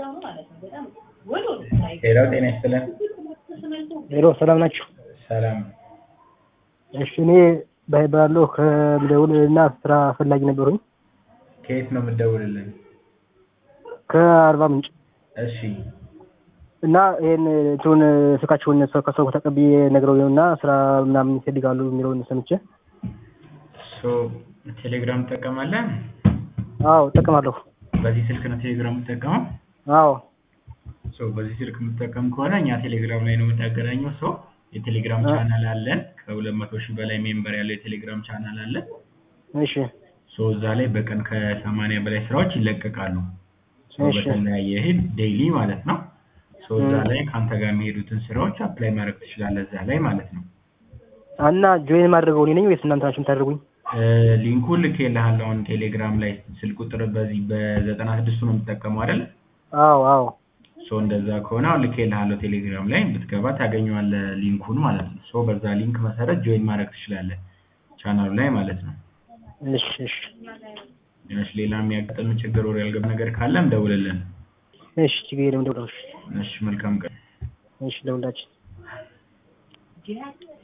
ሄሎ ጤና ይስጥልን። ሄሎ ሰላም ናችሁ? ሰላም እሺ እኔ ባይባለሁ ከምደውል እና ስራ ፈላጊ ነበሩኝ ከየት ነው የምትደውልልን? ከአርባ ምንጭ እሺ እና ይሄን እንትኑን ስልካችሁን ሰው ከሰው ተቀብዬ ነግረውኝ እና ስራ ምናምን ይፈልጋሉ የሚለውን ሰምቼ ሶ ቴሌግራም ትጠቀማለህ? አዎ እጠቀማለሁ። በዚህ ስልክ ነው ቴሌግራም የምትጠቀመው? አዎ ሶ በዚህ ስልክ የምትጠቀም ከሆነ እኛ ቴሌግራም ላይ ነው የምታገናኘው። ሶ የቴሌግራም አ- ቻናል አለን። ከሁለት መቶ ሺህ በላይ ሜምበር ያለው የቴሌግራም ቻናል አለን። እሺ ሶ እዛ ላይ በቀን ከሰማንያ በላይ ስራዎች ይለቀቃሉ። ሶ እሺ። በተለያየ ሄድ ዴይሊ ማለት ነው። ሶ እዛ እ። ላይ ከአንተ ጋር የሚሄዱትን ስራዎች አፕላይ ማድረግ ትችላለህ እዛ ላይ ማለት ነው። እና ጆይን ማድረገው እኔ ነኝ ወይስ እናንተ ናችሁ የምታደርጉኝ? እ፣ ሊንኩን ልኬልሃለሁ አሁን ቴሌግራም ላይ ስልክ ቁጥር በዚህ በዘጠና ስድስቱ ነው የምትጠቀመው አይደል? አዎ አዎ ሶ እንደዛ ከሆነ አሁን ልኬልሃለሁ ቴሌግራም ላይ ብትገባ ታገኘዋለህ ሊንኩን ማለት ነው። ሶ በዛ ሊንክ መሰረት ጆይን ማድረግ ትችላለህ ቻናሉ ላይ ማለት ነው። እሺ እሺ እሺ ሌላ የሚያጋጥም ችግር ወር ያልገባ ነገር ካለም ደውልልን። እሺ ችግር የለም ደውላለሁ። እሺ መልካም ቀን። እሺ ደውላችሁ